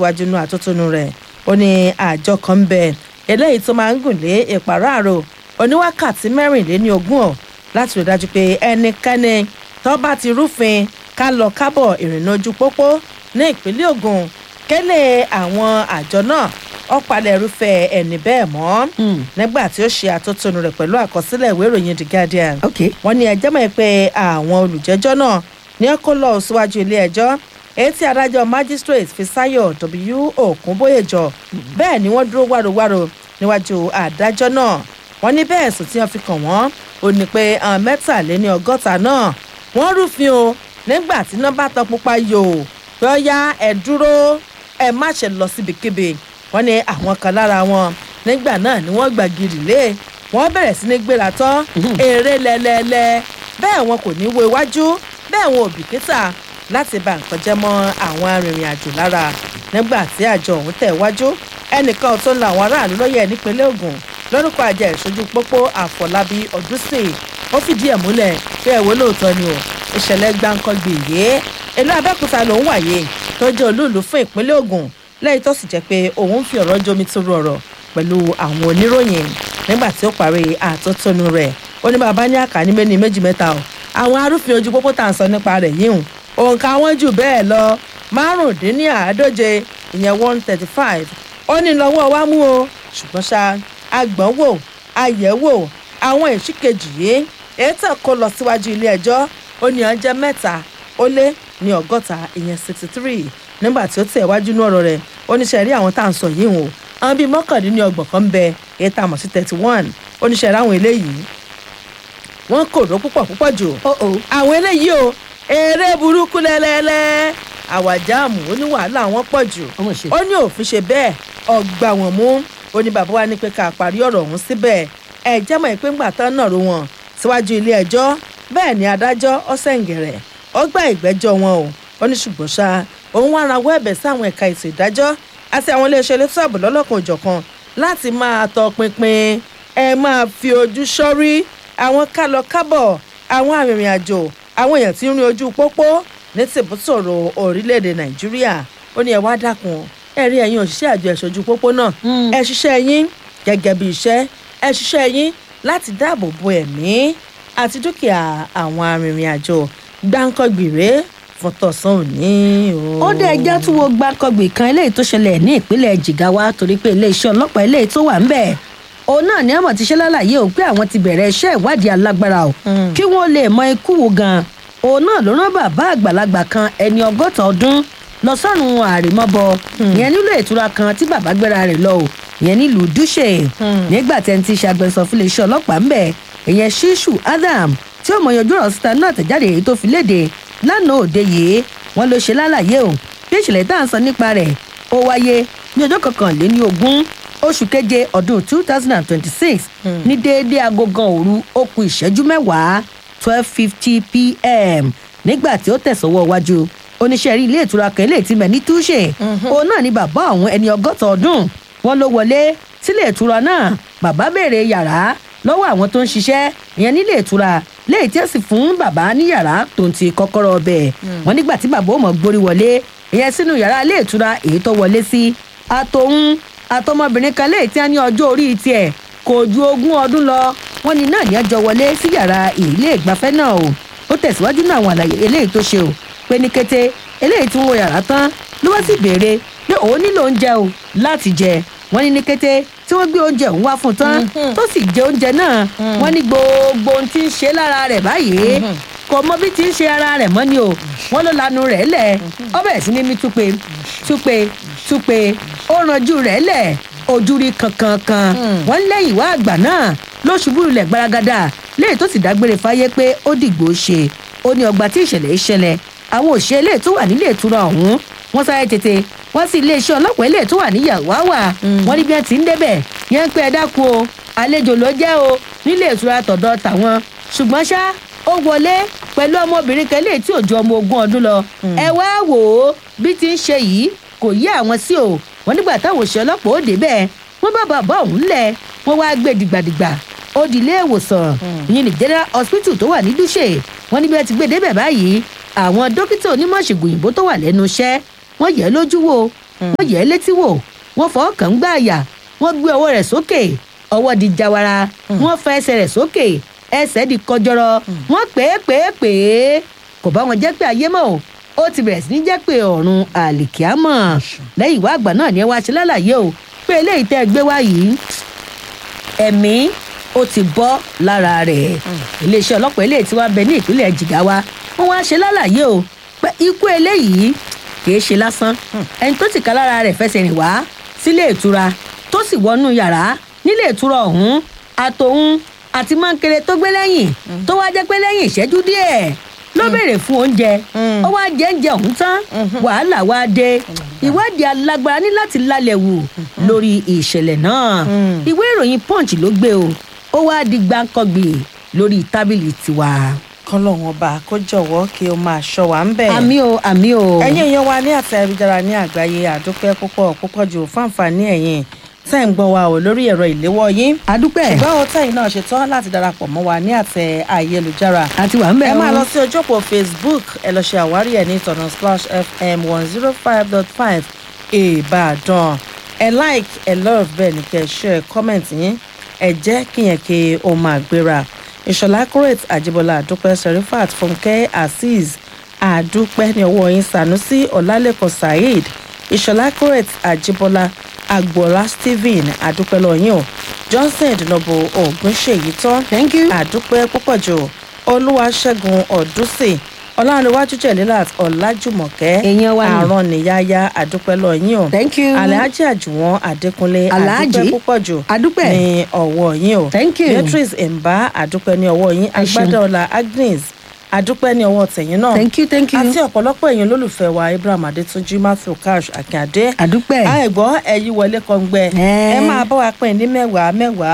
iwájú inú àtótónu rẹ̀ ó ní àjọ kan ń bẹ eléyìí tó máa ń gùn lé ìpàráàrò oníwákàtí mẹ́rìnléní ogún ọ̀ láti rí dájú pé ẹnikẹ́ni tó bá ti rúfin ká lọ kábọ̀ ìrìnnà ojú pópó ní ìpínlẹ̀ Ògùn kẹ́lẹ́ àwọn àjọ náà ọ̀pàlẹ̀ irúfẹ́ ẹni bẹ́ẹ̀ mọ́ nígbà tí ó ṣe àtótónu rẹ̀ pẹ̀lú àkọsílẹ̀ ìwé ìròyìn The Guardian ok wọ́n ní ẹjọ́ mọ̀ pé àwọn olùjẹ́jọ́ náà ní ẹ kó lọ síwájú ilé ẹjọ́ èyí tí adájọ́ magistrate Fisáyọ̀ W Òkúnbóyèjọ bẹ́ẹ̀ ni wọ́n dúró wárowáro níwájú adájọ́ náà wọ́n ní bẹ́ẹ̀ sùn tí wọ́n fi kàn wọ́n ó ní pé àwọn mẹ́tàléní ọgọ́ta náà wọ́n rúfin o nígbà tí nọ́mbà tán pupa yò pé ó yá ẹ dúró ẹ má ṣe lọ síbikíbi wọ́n ní àwọn kan lára wọn nígbà náà ni wọ́n gbàgìrì lé wọ́n bẹ̀rẹ̀ sí ní gbéra tán eré lẹ́lẹ́lẹ́ bẹ́ẹ̀ wọn kò ní wo iwájú bẹ́ẹ̀ wọn ò bìkítà láti bà nǹkan jẹ́ mọ́ àwọn arìnrìn àjò lára nígbà tí àjọ ọ̀hún tẹ̀ wájú ẹnìkan tó ń la àwọn aráàlú lọ́yẹ̀ nípínlẹ̀ Ògùn lórúkọ àjẹ ìṣojú pópó Àfọlábí Ọdúnsìn ó fìdí ẹ̀ múlẹ̀ pé ẹ̀wọ́ lóòótọ́ ni o ìṣẹ̀lẹ̀ gbáǹkọ́gbì yìí ìlú Abẹ́òkúta lòún wáyé tó jẹ́ olúùlú fún ìpínlẹ̀ Ògùn lẹ́yìn tó sì jẹ́ pé òun ń fi ọ̀rọ̀ jomi toro ọ̀rọ̀ pẹ̀lú àwọn oníròyìn nígbà tí ó parí àtótónu rẹ̀ ó ní bàbá ní àkàní méní méjì mẹ́ta o àwọn arúfin ojú pópó tá à ń sọ nípa rẹ̀ yìí hùn òǹkà wọn jù bẹ́ẹ̀ lọ márùndínláàádóje ìyẹn one thirty five ó ní lọ́wọ́ wa mú o ṣùgbọ́n ṣá agbọ̀n wò àyẹ̀wò àwọn ìṣìkejì yìí ètò kó lọ síwájú ilé ẹjọ́ ó ní ọjọ́ mẹ́ta ó lé ní ọgọ́ta ìyẹn sixty three nígbà tí ó tẹ̀ wájú ní ọ̀rọ̀ rẹ̀ oníṣẹ́ rí àwọn tá à ń sọ yìí hùn àwọn bíi mọ́kàndínlọ́gbọ̀n kan ń bẹ èyí tá a mọ̀ sí thirty one oníṣẹ́ rí àwọn eléyìí wọ́n kòró púpọ̀ púpọ̀ jù oh oh àwọn eléyìí o eré burúkú lẹ́lẹ́lẹ́ àwàjáàmù ó ní wàhálà wọn pọ̀ jù ọmọ ṣe ó ní òfin ṣe bẹ́ẹ̀ ọgbà wọn mú ó ní bàbá wa ní pé ká parí ọ̀rọ̀ ọ̀hún síbẹ̀ ẹ jẹ́ mọ̀ pé ńgbà tán náà ro wọn síwájú ilé ẹjọ́ bẹ́ẹ̀ ni adájọ́ ọ̀sẹ̀ǹgẹ̀rẹ̀ ó gba ìgbẹ́jọ́ wọn o ó ní ṣùgbọ́n ṣá òun wá rawọ́ ẹ̀bẹ̀ sí àwọn ẹ̀ka ètò ìdájọ́ àti àwọn iléeṣẹ́ elétò ààbò lọ́lọ́kan òjọ̀kan láti máa tọpinpin ẹ máa fi ojú sọ́rí àwọn kálọ kábọ̀ àwọn arìnrìn àjò àwọn èèyàn tí ń rin ojú pópó ní tìbútòrò orílẹ̀-èdè nàìjíríà ó ní ẹ wá dákun ẹ rí ẹ̀yin òṣìṣẹ́ àjọ ẹ̀ṣọ́jú pópó náà ẹ ṣiṣẹ́ yín gẹ́gẹ́ bí iṣẹ́ ẹ ṣiṣẹ́ yín láti dáàbò bo ẹ̀mí àti dúkìá àwọn arìnrìn àjò gbáǹkọ́gbìrè fọtọ̀sán òní o. ó dé ẹjọ́ tí wọ́n gbá kọgbì kan eléyìí tó ṣẹlẹ̀ ní ìpínlẹ̀ Jigawa torí pé iléeṣẹ́ ọlọ́pàá eléyìí tó wà ń bẹ̀ òun náà ní àmọ̀ ti ṣe lálàyé o pé àwọn ti bẹ̀rẹ̀ iṣẹ́ ìwádìí alágbára o kí wọ́n lè mọ ikú wo gan òun náà ló rán bàbá àgbàlagbà kan ẹni ọgọ́ta ọdún lọ sọ́run àrèmọ́bọ ìyẹn nílò ìtura kan tí bàbá gbéra rẹ̀ lọ o ìyẹn nílùú Dúṣe nígbà tẹ́ ń ti ṣe agbẹnusọ fún iléeṣẹ́ ọlọ́pàá ń bẹ̀ ìyẹn Ṣíṣù Adam tí ó mọ yanjú ọ̀rọ̀ síta náà tẹ̀jáde èyí tó fi léde lánàá òde yìí wọ́n ló ṣe lálàyé o bí ìṣẹ̀lẹ̀ tá à ń sọ nípa rẹ̀ ó wáyé ní ọjọ́ kọkànléní ogún oṣù keje ọdún two thousand and twenty-six ní déédéé agogan òru ó kù ìṣẹ́jú mẹ́wàá twelve fifty pm nígbà tí ó tẹ̀sọ́wọ́ wájú oníṣẹ́ rí ilé ìtura kan ilé ìtìmẹ̀ ní túṣe òun náà ni bàbá òun ẹni ọgọ́ta ọdún wọn ló wọlé sílé ìtura náà bàbá béèrè yàrá lọ́wọ́ àwọn tó ń ṣiṣẹ́ ìyẹn nílé ìtura léyìí tí ó sì fún bàbá ní yàrá tó ń ti kọ́kọ́rọ́ ọbẹ̀ wọn nígbà tí bàbá ò mọ̀ gbórí wọlé ìyẹn sínú yàrá ilé ìtura èyí tó wọlé sí àtòun àtọmọbìnrin kan léyìí tí a ní ọjọ́ orí tiẹ̀ kò ju ogún ọdún lọ wọn ní náà ní ẹjọ́ wọlé sí yàrá ilé ìgbafẹ́ náà o ó tẹ̀síwájú náà àwọn àlàyé eléyìí tó ṣe o pé ní kété eléyìí tí wọ́n wọ yàrá tán ló wá sì béèrè pé òun nílò oúnjẹ o láti jẹ wọ́n ní ní kété tí wọ́n gbé oúnjẹ òun wá fún un tán tó sì jẹ oúnjẹ náà wọ́n ní gbogbo ohun tí ń ṣe lára rẹ̀ báyìí kò mọ bí ti ń ṣe ara rẹ̀ mọ́ ni o wọ́n ló lanu rẹ̀ lẹ̀ ó bẹ̀rẹ̀ sí ní mí túpe túpe túpe ó ranjú rẹ̀ lẹ̀ ojú rí kankankan wọ́n lẹ́yìn wá àgbà náà ló ṣubú lulẹ̀ gbaragada léyìí tó sì dágbére fáyé pé ó dìgbò ṣe ó ní ọgbà tí ìṣẹ̀lẹ̀ ìṣẹ̀lẹ̀ àwọn òṣèré ilé tó wà nílé ìtura ọ̀hún wọ́n sáré tètè wọ́n sì iléeṣẹ́ ọlọ́pàá ilé tó wà ní yàwáwà wọ́n ní bí wọ́n ti ń débẹ̀ yẹn ń pẹ́ ẹ dákun o àlejò ló jẹ́ o nílé ìtura tọ̀dọ̀ tàwọn ṣùgbọ́n ṣá ó wọlé pẹ̀lú ọmọbìnrin kan lè tí ò ju ọmọ ogún ọdún lọ ẹ wá wò ó bí ti ń ṣe yìí kò yé àwọn sí o wọ́n nígbà táwọn òṣèré ọlọ́pàá ó débẹ̀ wọ́n bá bàbá òun lẹ̀ wọ́n wá gbé dìgbàdìgbà ó di ilé ìwòsàn ìyẹn ní general hospital tó wà ní dúṣe wọ́n níbi ẹ ti gbé débẹ̀ báyìí àwọn dókítà onímọ̀ ṣègùn òyìnbó tó wà lẹ́nu iṣẹ́ wọ́n yẹ̀ lójú wò wọ́n yẹ̀ ẹ́ létí wò wọ́n fọwọ́ kàn ń gbá àyà wọ́n gbé ọwọ́ rẹ̀ sókè ọwọ́ di jawara wọ́n fa ẹsẹ̀ rẹ̀ sókè ẹsẹ̀ di kọjọrọ wọ́n pè é pè é pè é kò bá wọn jẹ́ pé ayé mọ́ o ó ti bẹ̀rẹ̀ sí ní jẹ́ pé ọ̀run àlìkíámọ̀ lẹ́yìn ìwà àgbà náà ni ẹ wá ṣe lálàyé o pé eléyìí tẹ́ ẹ gbé wá yìí ẹ̀mí ó ti bọ́ lára rẹ̀ iléeṣẹ́ ọlọ́pàá eléyìí tí wàá bẹ ní ìpínlẹ̀ Jigawa wọ́n wá ṣe lálàyé o pé ikú eléyìí kì í ṣe lásán ẹni tó ti ká lára rẹ̀ fẹsẹ̀ rìn wá sílé ìtura tó sì wọnú yàrá nílé ìtura ọ̀hún àtòun àti mọ́ńkèrè tó gbé lẹ́yìn tó wá jẹ́ pé lẹ́yìn ìṣẹ́jú díẹ̀ ló béèrè fún oúnjẹ ó wá jẹ oúnjẹ ọ̀hún tán wàhálà wá dé ìwádìí alágbára ní láti lálẹ́ wò lórí ìṣẹ̀lẹ̀ náà ìwé ìròyìn punch ló gbé o ó wá di gbáǹkọ́gbì lórí tábìlì tiwa. kọlọ́hún ọba kó jọ̀wọ́ kí o máa ṣọ́ wa ń bẹ̀. àmì o àmì o. ẹ̀yin èèyàn wa ní àtẹ ayélujára ní àgbáyé àdúpẹ́ púpọ̀ púpọ̀ jù fáǹfààní ẹ̀yin tẹ́ ń gbọ́ wa ò lórí ẹ̀rọ ìléwọ́ yín. adúpẹ́. ṣùgbọ́n o tẹ́yìn náà ṣetán láti darapọ̀ mọ́ wa ní àtẹ ayélujára. àti wà ń bẹ̀ ẹ máa o. lọ sí ojú òpó facebook ẹ lọ ṣe àwárí ẹ ní ìtọ̀nà splash fm one zero five dot five ìbàdàn ẹ like ẹ love bẹ́ẹ̀ ni kẹ́ ẹ share comment yín ẹ jẹ́ kíyẹn kí o máa gbéra ìṣọ̀lá accurate àjíbọ̀lá àdúpẹ́ serifat fúnkẹ́ azeez àdúpẹ́ ní ọwọ́ yín sanusi ọ̀làlẹ́kọ̀ saheed ìṣọ̀lá accurate àjíbọ̀lá agboola stephen àdúpẹ́ lọ́yìn o johnson ìdùnnàbò ògúnṣèyí tán thank you. àdúpẹ́ púpọ̀ jù olúwaṣẹ́gun ọ̀dúnsìn ọlọ́runwájú jẹ̀lílàt ọ̀làjùmọ̀kẹ́ Èèyàn wa ni. àrùn níyáyá àdúpẹ́ lọ́yìn o thank you. alhaji àjùwọ̀n adékúnlé Alhaji, àdúpẹ́ púpọ̀ jù adúpẹ́. ní ọwọ́ yín o Thank you. beatrice mba àdúpẹ́ ní ọwọ́ yín Ẹ ṣeun. agbádọ́lá agnes àdúpẹ́ ní ọwọ́ tẹ̀yìn náà thank you thank you. àti ọ̀pọ̀lọpọ̀ èèyàn olólùfẹ́ wa ibrahim adétúnjì matthew cash akíndé àdúpẹ́. àìgbọ́ ẹ̀yí wọlé kọ́ngbẹ́ Ẹ́. ẹ máa bá wa pín ní mẹ́wàá mẹ́wàá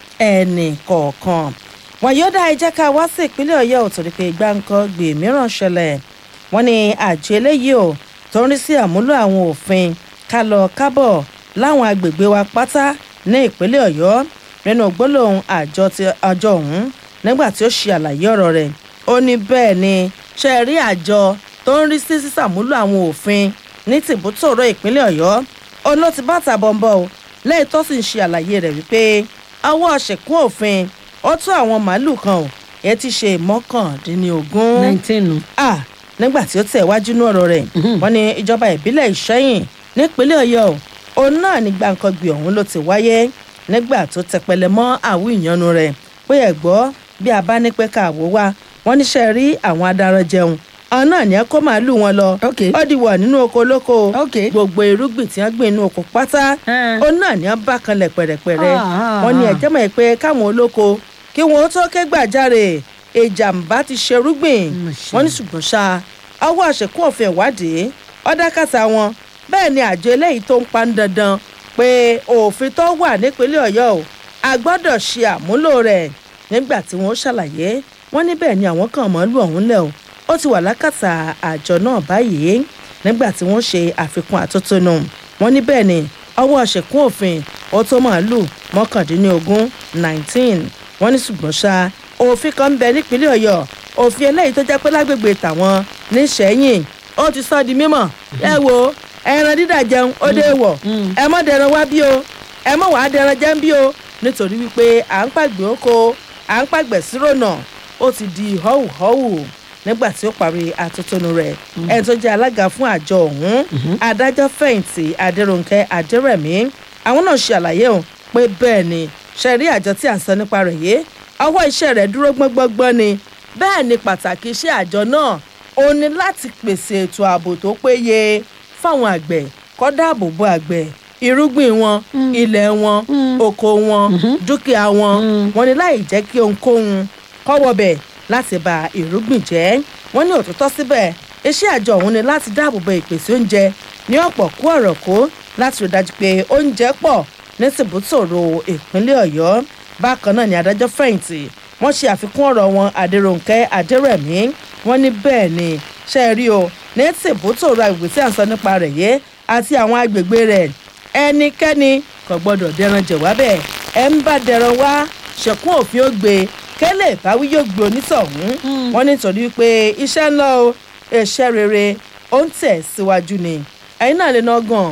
ẹnì kọ̀ọ̀kan wọn yóò dá ẹ jẹ́ ká wá sí ìpínlẹ̀ ọ̀yọ́ ò torí pé ìgbà nǹkan gbè mìíràn ṣẹlẹ̀ wọ́n ní àjọ eléyìí ò tó ń rí sí àmúlò àwọn òfin ká lọ kábọ̀ láwọn agbègbè wa pátá ní ìpínlẹ̀ ọ̀yọ́ nínú gbólóhùn àjọ ti àjọ ọ̀hún nígbà tí ó ṣe àlàyé ọ̀rọ̀ rẹ̀ ó ní bẹ́ẹ̀ ni ṣe rí àjọ tó ń rí sí sísàmúlò àwọn òfin ní tìbútòrò ìpínlẹ̀ ọ̀yọ́ òun ló ti bá tàbọ̀nbọ̀ o lẹ́yìn tó sì ń ṣe àlàyé rẹ̀ wípé ọwọ́ ṣèkún òfin ó tún àwọn màálùú kan ò ẹ ti ṣe mọ́kàndínlógún nineteen. ah nígbà tí ó tẹ̀ wájú ní ọ̀rọ̀ rẹ̀ wọ́n ní ìjọba ìbílẹ̀ ìṣẹ́yìn nípínlẹ̀ ọ̀yọ́ òun náà ní gbàǹkangbì ọ̀hún ló ti wáyé nígbà tó tẹpẹlẹ mọ́ àwọ̀ ìyanu rẹ̀ pé ẹ̀ gbọ́ bí a bá ní pẹ́ káàwó wá wọ́n níṣẹ́ rí àwọn adaran jẹun àwọn náà ní ẹ kó màálùú wọn lọ ok ó di wọ̀ nínú oko olóko ok. gbogbo irúgbìn tí wọ́n gbìn inú oko pátá Ẹ́. ó náà ní wọ́n bá kanlẹ̀ pẹ̀rẹ̀pẹ̀rẹ̀ Ah, wọ́n ní ah. ẹ̀jẹ̀ mọ̀ pé káwọn olóko kí wọ́n tó ké gbàjarè ìjàmbá ti ṣerúgbìn Mà ṣe. wọ́n ní ṣùgbọ́n ṣá ọwọ́ àṣekún òfin ìwádìí ọ̀dàkàtà wọn bẹ́ẹ̀ ni àjọ eléyìí tó ń pa ń dandan pé òfin tó wà nípínlẹ̀ ọ̀yọ́ o a gbọ́dọ̀ ṣe àmúlò rẹ̀ nígbà tí wọ́n ṣàlàyé wọ́n ní bẹ́ẹ̀ ni àwọn kan mọ́lú ọ̀hún lẹ̀ o ó ti wà lákàtà àjọ náà báyìí nígbà tí wọ́n ṣe àfikún àtótónu wọ́n ní bẹ́ẹ̀ ni ọwọ́ ṣèkún òfin ó tó màálù mọ́kàndínlógún nineteen wọ́n ní ṣùgbọ́n ṣá òfin kan ń bẹ nípínlẹ̀ ọ̀yọ́ òfin eléyìí tó jẹ́ pé lágbègbè tàwọn níṣẹ́yìn ó ti sọ di mímọ̀ ẹ wo ẹran dídà jẹun ó dé wọ̀ ẹ mọ́ dẹran wá bí o ẹ mọ́ wàá dẹran jẹun bí o nítorí wípé à ń pàgbé oko à ń pàgbẹ̀ sírònà ó ti di họ́wùhọ́wù nígbà tí ó parí atótónu rẹ̀ ẹni tó jẹ́ alága fún àjọ ọ̀hún adájọ́ fẹ̀yìntì adéròǹkẹ́ adérẹ̀mí àwọn náà ṣe àlàyé o pé bẹ́ẹ̀ ni ṣe rí àjọ tí à ń sọ nípa rẹ̀ yìí ọwọ́ iṣẹ́ rẹ̀ dúró gbọ́ngbọ́ngbọ́n ni bẹ́ẹ̀ ni pàtàkì iṣẹ́ àjọ náà ó ní láti pèsè ètò ààbò tó péye fáwọn àgbẹ̀ kó dáàbò bo àgbẹ̀ irúgbìn wọn ilẹ̀ wọn oko wọn dúkìá wọn wọn ní láì jẹ́ kí ohunkóhun kọ́wọ́ bẹ̀ láti ba irúgbìn jẹ́ wọ́n ní òtítọ́ síbẹ̀ iṣẹ́ àjọ ọ̀hún ni láti dáàbò bo ìpèsè oúnjẹ ní ọ̀pọ̀ kú ọ̀rọ̀ kó láti rí dájú pé oúnjẹ pọ̀ ní tìbútòrò ìpínlẹ̀ ọ̀yọ́ bákan náà ni adájọ́ fẹ̀yìntì wọ́n ṣe àfikún ọ̀rọ̀ wọn adéròǹkẹ́ adérẹ̀mí wọ́n ní bẹ́ẹ̀ ni ṣe é rí o ní tìbútòrò agbègbè tí à ń sọ nípa rẹ̀ yé àti àwọn agbègbè rẹ̀ ẹnikẹ́ni kò gbọ́dọ̀ dẹran jẹ̀ wá bẹ́ẹ̀ ẹ̀ ń bá dẹran wá ṣẹ̀kún òfin ó gbé kẹ́lẹ́ ìbáwí yóò gbé onítọ̀hún wọ́n nítorí pé iṣẹ́ ńlá o iṣẹ́ rere ó ń tẹ̀ síwájú ni ẹ̀yin náà lè ná gan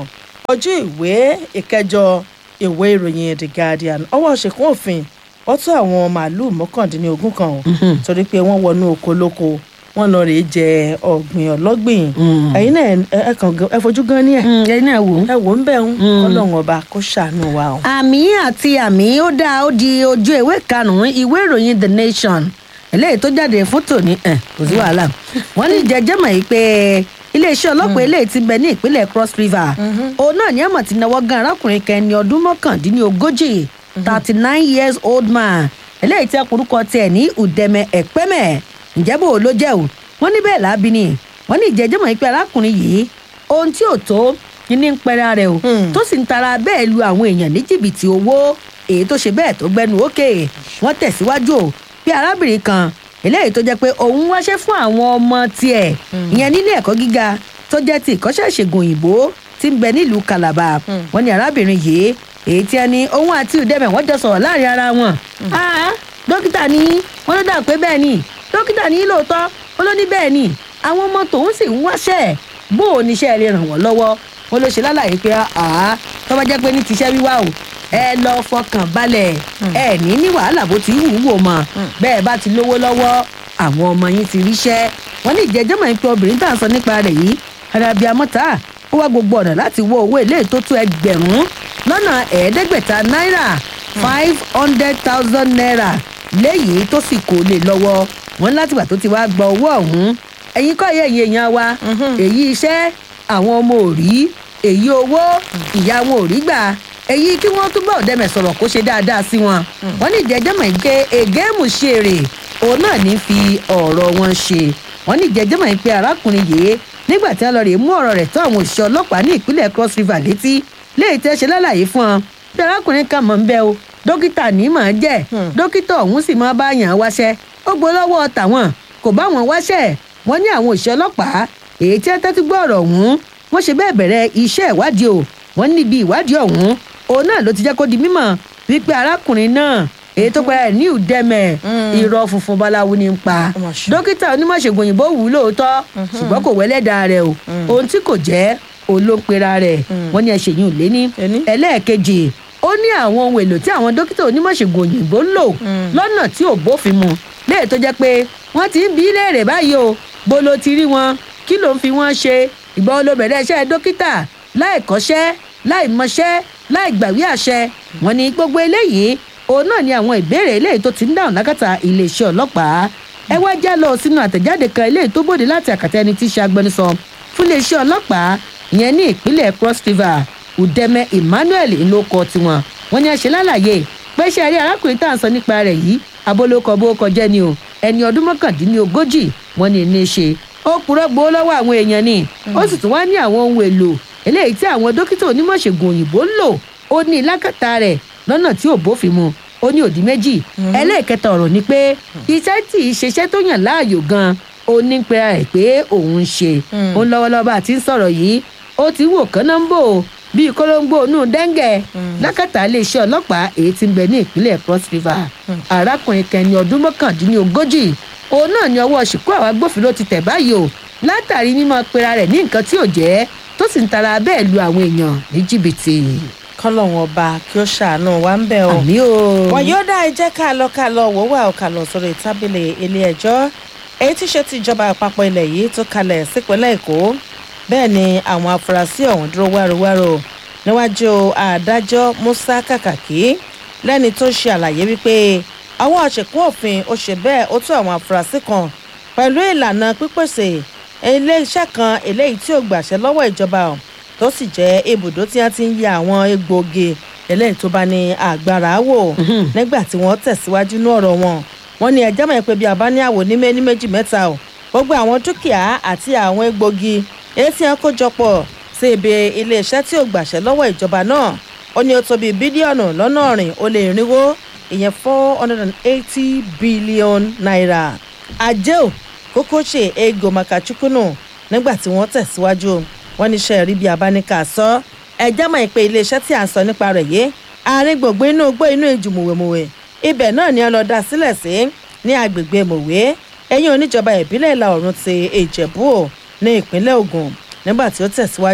ojú ìwé ìkẹjọ ìwé ìròyìn the guardian ọwọ́ ṣèkún òfin ó tó àwọn màálùú mọ́kàndínlógún kan o torí pé wọ́n wọnú oko lóko wọ́n lọ rèé jẹ ọ̀gbìn ọlọ́gbìn ẹ̀yin náà ẹ- ẹ kàn gan- ẹ fojú gan ní ẹ̀ ẹni náà wò ó. ẹ wò ń bẹ̀ ń kọ́lọ́hún ọba kó ṣàánú wa o. àmì àti àmì ó dáa ó di ojú ìwé karùnún ìwé ìròyìn the nation eléyìí tó jáde fún tòní ẹ kò sí wàhálà wọn ní jẹjẹ mọ yìí pé iléeṣẹ́ ọlọ́pàá eléyìí ti bẹ ní ìpínlẹ̀ cross river òun náà ní àmọ̀ tí náwó gan arákùnrin kan ẹni ọdún mọ́kàndínlógójì thirty nine years old man eléyìí tí ọkùnrúkọ tiẹ̀ ní udeme ẹ̀pẹ́mẹ̀ ǹjẹ́ bò ó ló jẹ́ o wọ́n ní bẹ́ẹ̀ lábí ni wọ́n ní ìjẹ́jẹ́ mọ̀ yìí pé arákùnrin yìí ohun tí ò tó ní ní ń pẹ́ra rẹ̀ o Hmm. tó sì ń tara bẹ́ẹ̀ lu àwọn èèyàn ní jìbìtì owó èyí tó ṣe bẹ́ẹ̀ tó gbẹnu òkè wọ́n tẹ̀síwájú o bí arábìnrin kan eléyìí tó jẹ́ pé òun wáṣẹ́ fún àwọn ọmọ tiẹ̀ ìyẹn nílé ẹ̀kọ́ gíga tó jẹ́ ti ìkọ́ṣẹ́ ìṣègùn òyìnbó tí ń bẹ nílùú calabar wọ́n ní arábìnrin yìí èyí tí ẹni òun àti ìdẹ́mẹ̀ wọ́n jọ sọ̀rọ̀ láàrin ara wọn. Ah, dókítà ní wọ́n ló dà pé bẹ́ẹ̀ ni dókítà ní lóòótọ́ wọ́n ló ní bẹ́ẹ̀ ni àwọn ọmọ tòun sì ń wáṣẹ́ bó o níṣẹ́ lè ràn wọ́n lọ́wọ́ wọn ló ṣe lálàyé pé àá tó bá jẹ́ pé ní tiṣẹ́ wíwá o ẹ lọ fọkàn balẹ̀ ẹ ní ní wàhálà bó ti wù ú wò mọ́ bẹ́ẹ̀ bá ti lówó lọ́wọ́ àwọn ọmọ yín ti ríṣẹ́ wọn ní ìjẹ́jọ́ mọ̀ pé obìnrin tá à ń sọ nípa rẹ̀ yìí arábíà mọ́ta ó wá gbogbo ọ̀nà láti wọ owó èlé tó tó ẹgbẹ̀rún lọ́nà ẹ̀ẹ́dẹ́gbẹ̀ta náírà five hundred thousand naira léyìí tó sì kò lè lọ́wọ́ wọn látìgbà tó ti wá gba owó ọ̀hún ẹ̀yin kọ́ yẹ ẹ̀yin èèyàn wa èyí iṣẹ́ àwọn ọmọ ò rí èyí owó ìyá wọn ò rí gbà èyí kí wọ́n túbọ̀ dẹ́mẹ̀ sọ̀rọ̀ kó ṣe dáadáa sí wọn wọ́n ní ìjẹ́jọ́ mọ̀ pé ègéèmù ṣèrè òun náà ní fi ọ̀rọ̀ wọn ṣe wọ́n ní ìjẹ́jọ́ mọ̀ pé arákùnrin yìí nígbà tí wọ́n lọ rèé mú ọ̀rọ̀ rẹ̀ tó àwọn òṣìṣẹ́ ọlọ́pàá ní ìpínlẹ̀ cross river létí léyìí tẹ́ ṣe lálàyé fún ọ bí arákùnrin kan mọ̀ ń bẹ́ o dókítà ní mọ̀ ń jẹ́ dókítà ọ̀hún sì máa bá yàn án wáṣẹ́ ó gbó lọ́wọ́ tàwọn kò bá wọn wáṣẹ́ wọ́n ní àwọn òṣìṣẹ́ ọlọ́pàá èyí tí wọ́n tẹ́tí gbọ́ ọ̀rọ̀ ọ̀hún wọ́n ṣe bẹ́ẹ̀ bẹ̀rẹ̀ iṣẹ́ ìwádìí o wọ́n níbi ìwádìí ọ̀hún òun náà ló ti jẹ́ kó di mímọ̀ wípé arákùnrin náà èyí tó pẹ́ ní ìdẹ́mẹ̀ irọ́ funfun báláwo ní ń pa Ó mà ṣe. dókítà onímọ̀ṣègùn òyìnbó wù ú lóòótọ́ ṣùgbọ́n kò wẹ́lẹ́dà rẹ̀ o ohun tí kò jẹ́ olóńpera rẹ̀ wọ́n ní ẹ̀ṣẹ̀yìn ò lé ní Ẹni? ẹlẹ́ẹ̀kejì ó ní àwọn ohun èlò tí àwọn dókítà onímọ̀ṣègùn òyìnbó ń lò lọ́nà tí ò bófin mu léè tó jẹ́ pé wọ́n ti ń bí léèrè báyìí o bó ló ti rí wọn kí ló ń fi wọ́n ṣe ìgbà wo ló bẹ̀rẹ̀ iṣẹ́ dókítà láì kọ́ṣẹ́ láì mọṣẹ́ láì gbàwé àṣẹ wọn ní gbogbo eléyìí òun náà ni àwọn ìbéèrè eléyìí tó ti ń dáhùn lákàtà iléeṣẹ́ ọlọ́pàá ẹ wá já lọ sínú àtẹ̀jáde kan eléyìí tó bòde láti àkàtà ẹni tí í ṣe agbẹnusọ fún iléeṣẹ́ ọlọ́pàá ìyẹn ní ìpínlẹ̀ cross river udeme emmanuel ńlọkọ tiwọn wọn ní àṣẹ lálàyé pé ṣe àrí arákùnrin tá à ń sọ nípa rẹ̀ yìí abolókọ bó kọjá ni o ẹni ọdún mọ́kàndínlógójì wọn ní ní í ṣe ó purọ́ gbowó lọ́wọ́ àwọn èèyàn ni ó sì tún wá ní àwọn ohun èlò eléyìí tí àwọn dókítà onímọ̀ṣègùn òyìnbó ń lò ó ní lákàtà rẹ̀ lọ́nà tí ò bófin mu ó ní òdì méjì ẹlẹ́ẹ̀kẹta ọ̀rọ̀ ni pé iṣẹ́ tí ì ṣeṣẹ́ tó yàn láàyò gan ó ní pera ẹ̀ pé òun ń ṣe òun lọ́wọ́lọ́wọ́ bá a ti ń sọ̀rọ̀ yìí ó ti wò kánná ń bò bíi kólóńgbò inú dẹ́ngẹ̀ lákàtà iléeṣẹ́ ọlọ́pàá èyí tí ń bẹ ní ìpínlẹ̀ cross river arákùnrin kẹni ọdún mọ́kàndínlógójì òun náà ni ọwọ́ ṣìkú àwọn agbófinró ti tẹ̀ báyìí o látàrí mímọ pera rẹ̀ ní nǹkan tí ò jẹ́ tó sì ń tara bẹ́ẹ̀ lu àwọn èèyàn ní jìbìtì kọ́lọ́hún ọba kí ó ṣàánú wa ń bẹ̀ o. àmì o. wọn yóò dá ẹjẹ́ ká lọ ká lọ wò wá ọ̀kà lọ sórí tábìlì ilé ẹjọ́ èyí tí ṣe ti ìjọba àpapọ̀ ilẹ̀ yìí tó kalẹ̀ sípínlẹ̀ èkó bẹ́ẹ̀ ni àwọn afurasí ọ̀hún dúró wárowáro níwájú adájọ́ musa kàkàkí lẹ́ni tó ṣe àlàyé wípé àwọn àṣekún òfin ó ṣe bẹ́ẹ̀ ó tó àwọn afurasí kan pẹ̀lú ìlànà pípèsè iléeṣẹ́ kan eléyìí tí ò gbàṣẹ lọ́wọ́ ìjọba ọ̀ tó sì jẹ́ ibùdó tí wọ́n ti ń yẹ àwọn egbòogi eléyìí tó bá ní agbára wò nígbà tí wọ́n tẹ̀síwájú ní ọ̀rọ̀ wọn wọ́n ní ẹjẹ́ mọ̀ pé bí a bá ní àwò ní méní méjì mẹ́ta o gbogbo àwọn dúkìá àti àwọn egbòogi èyí tí wọ́n kó jọpọ̀ sí ibi iléeṣẹ́ tí ò gbàṣẹ lọ́wọ́ ìjọba náà ó ní ó tó bí bílíọ̀nù lọ́nà ọ̀rìn ó lé irínwó ìyẹn four hundred and eighty billion naira àjẹ́ ò kókó ṣe ego makachukunu nígbà tí wọ́n tẹ̀síwájú wọ́n ní iṣẹ́ rí bí abáníkà sọ ẹjẹ́ mọ̀ pé iléeṣẹ́ tí à ń sọ nípa rẹ̀ yìí àárín gbogbo inú igbó inú ìjù mùwèmùwè ibẹ̀ náà ni wọ́n lọ dá sílẹ̀ sí ní agbègbè mòwe ẹ̀yìn oníjọba ìbílẹ̀ ìlà oòrùn ti ìjẹ̀bú ò ní ìpínlẹ̀ ògùn nígbà tí ó tẹ̀síwájú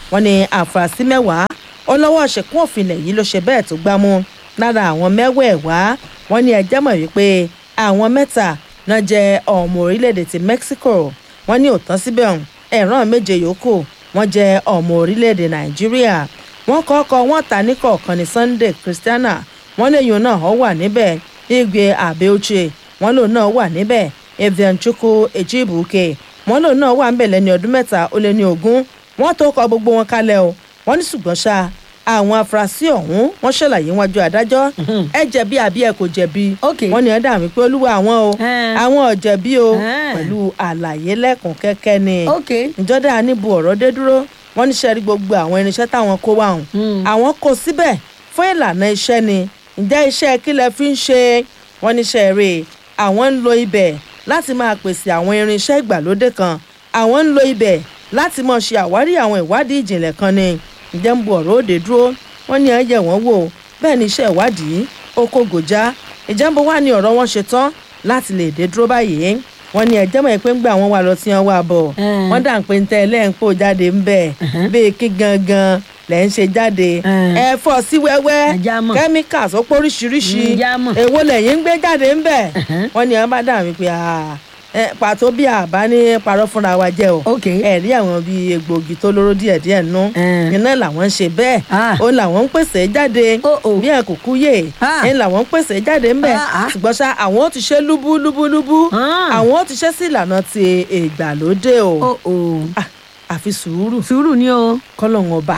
wọ́n ní àfúrásì mẹ́wàá ọlọ́wọ́ ṣẹ̀kún òfin ilẹ̀ yìí ló ṣe bẹ́ẹ̀ tó gbámú lára àwọn mẹ́wẹ̀ẹ̀wá wọ́n ní ẹjẹ́ mọ̀ wípé àwọn mẹ́ta náà jẹ́ ọmọ orílẹ̀-èdè ti Mexico wọ́n ní òtán síbẹ̀ ọ̀hún ẹ̀ràn méje yòókù wọ́n jẹ́ ọmọ orílẹ̀-èdè Nàìjíríà wọ́n kọ́kọ́ wọ́n ta ní kọ̀ọ̀kan ní Sunday Christiana wọ́n léyìn náà ó wà níbẹ̀ Igwe Abeoche wọ́n lòun náà wà níbẹ̀ Evian Chukwu Ejibuke wọ́n lòun náà wà níbẹ̀ lẹ́ni ọdún mẹ́ta ó lé ní ogún wọ́n tó kọ gbogbo wọn kalẹ̀ o wọ́n ní ṣùgbọ́n ṣá àwọn afurasí ọ̀hún wọ́n ṣàlàyé wájú adájọ́ ẹ jẹ̀bi àbí ẹ kò jẹ̀bi Ok. wọ́n ní ẹ dà mí pé olúwa àwọn o Eh. àwọn ò jẹ̀bi o Eh. pẹ̀lú àlàyé lẹ́kùn kẹ́kẹ́ ni ok ìjọdá níbo ọ̀rọ̀ dé dúró wọ́n ní sẹ́rí gbogbo àwọn irinṣẹ́ táwọn kó wá hùn Mm. àwọn kó síbẹ̀ fún ìlànà iṣẹ́ ni ǹjẹ́ iṣẹ́ kí lẹ fi ń ṣe wọ́n ní sẹ́rí àwọn ń lo ibẹ̀ láti máa pèsè àwọn irinṣẹ́ ìgbàlódé kan àwọn ń lo ibẹ̀ láti máa ṣe àwárí àwọn ìwádìí ìjìnlẹ̀ kan ni ǹjẹ́ ń bu ọ̀rọ̀ òde dúró wọ́n ní ẹ̀yẹ̀ wọ́n wò bẹ́ẹ̀ ni iṣẹ́ ìwádìí ó kó gòjá ìjẹ́nbó wà ní ọ̀rọ̀ wọn ṣe tán láti lè dé dúró báyìí wọ́n ní ẹ̀jẹ̀ mọ̀ pé ń gbà wọ́n wà lọ tí wọ́n wà bọ̀ Eh. wọ́n dà ń pé ń tẹ́ ẹ lẹ́yìn pò jáde ń bẹ̀ bíi kí gangan lẹ̀ ń ṣe jáde Eh. ẹ fọ́ sí wẹ́wẹ́ Ẹja mọ̀. chemicals ó póríṣiríṣi Mm, já mọ̀. èwo lẹ́yìn ń gbé jáde ń bẹ̀ wọ́n ní ẹ bá dà mí pé ah, ẹ, pàtó bí àbá ní parọ́ fúnra wa jẹ́ o ok ẹ rí àwọn bíi egbòogi tó lóró díẹ̀díẹ̀ nú Eh. iná làwọn ń ṣe bẹ́ẹ̀ Ah. ó làwọn ń pèsè jáde Oh, oh. bí ẹ kò kú yè Ah. ẹ làwọn ń pèsè jáde ń bẹ̀ Ah, ah. ṣùgbọ́n ṣá àwọn ó ti ṣe lúbú lúbú lúbú Ah. àwọn ó ti ṣe sí ìlànà ti ìgbàlódé o oh oh Ah, àfi sùúrù sùúrù ni o kọ́lọ́hún ọba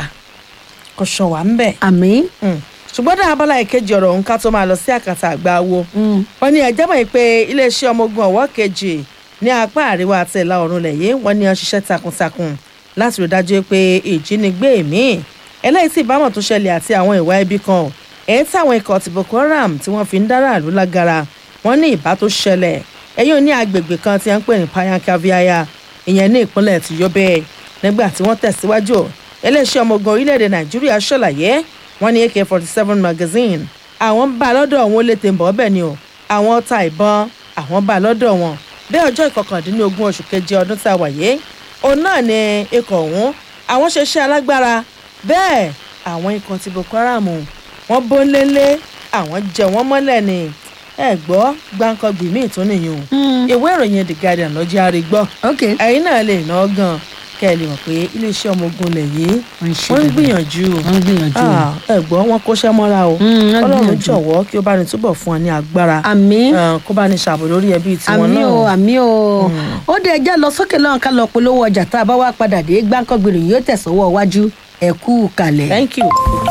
kò ṣàn wá ń bẹ̀. àmì Mm. ṣùgbọ́n dáa abala ìkejì ọ̀rọ̀ òun ká tó máa lọ sí àkàtà àgbà wo wọ́n ní ẹjẹ́ mọ̀ pé iléeṣẹ́ ọmọ ogun ọ̀wọ́ kejì ní apá àríwá àti ìlà oòrùn ilẹ̀ yìí wọ́n ní wọ́n ṣiṣẹ́ takuntakun láti rí dájú pé ìjínigbé míì eléyìí tí ìbámọ̀ tó ṣẹlẹ̀ àti àwọn ìwà ibi kan èyí táwọn ikọ̀ ti Boko Haram tí wọ́n fi ń dára àlú lágara wọ́n ní ìbá tó ṣẹlẹ̀ ẹ̀yìn ní agbègbè kan tí wọ́n ń pè ní Payankaviaya ìyẹn ní ìpínlẹ̀ ti Yobe nígbà tí wọ́n tẹ̀síwájú iléeṣẹ́ ọmọ ogun orílẹ̀-èdè Nàìjíríà ṣàlàyé wọ́n ní AK-47 magazine àwọn ń bá a lọ́dọ̀ wọn ó lè tẹ̀ ń bọ̀ ọ́bẹ̀ ni o àwọn ọta ìbọn àwọn bá a lọ́dọ̀ wọn bí ọjọ́ ìkọkàndínlógún oṣù keje ọdún tá a wà yìí òun náà ni ikọ̀ ọ̀hún àwọn ṣe iṣẹ́ alágbára bẹ́ẹ̀ àwọn ikọ̀ ti Boko Haram wọ́n bó ń lélẹ̀ àwọn jẹ wọ́n mọ́lẹ̀ ni ẹ gbọ́ gbáǹkọ́gbì míì tún nìyí o ìwé ìròyìn The Guardian lọ́jọ́ àrí gbọ́ ok ẹ̀yin náà lè ná gan kẹ́ ẹ lè mọ̀ pé iléeṣẹ́ ọmọ ogun lẹ̀ yìí wọ́n ń ṣe wọ́n ń dáadáa. gbìyànjú wọ́n ń gbìyànjú Ah, ẹ gbọ́ wọn kóṣẹ́ mọ́ra o Mm, wọ́n ọlọ́run gbìyànjú. jọ̀wọ́ kí ó bá ní túbọ̀ fún ọ ní agbára àmì Ah, kó bá ní ṣàbò lórí ẹbí tiwọn àmì náà o àmì o ó dé ẹjẹ lọ sókè lọ́hùn ká lọ polówó ọjà tá a bá wá padà dé gbáǹkọ́gbìnrin yóò tẹ̀sọ́wọ́ wájú ẹ kú kalẹ̀. thank you.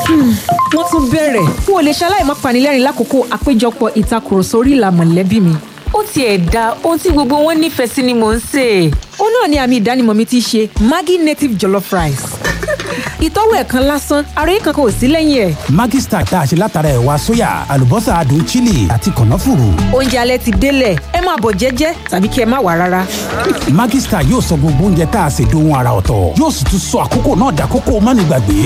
wọ́n tún bẹ̀rẹ̀ n ò lè ṣaláì má panilẹ́rìn lákòókò àpéjọpọ̀ ìtakùrọ̀sọ orí ìlà mọ̀lẹ́bí mi. ó tiẹ̀ da ohun tí gbogbo wọn nífẹ̀ẹ́ sí ni mò ń sè é. ó náà ni àmì ìdánimọ̀ mi ti ṣe maggi native jollof rice. ìtọ́wò ẹ̀kan lásán àròyé kankan ò sí lẹ́yìn ẹ̀. Maggi Star tá a ṣe látara ẹ̀wà sóyà àlùbọ́sà adùn chili àti kànáfùrù. oúnjẹ alẹ́ ti délẹ̀ ẹ máa bọ̀ jẹ́jẹ́ tàbí kí ẹ má wà rárá. Maggi Star yóò sọ gbogbo oúnjẹ tá a ṣe dohun ara ọ̀tọ̀ yóò sì tún sọ àkókò náà dàkókò mánigbàgbé.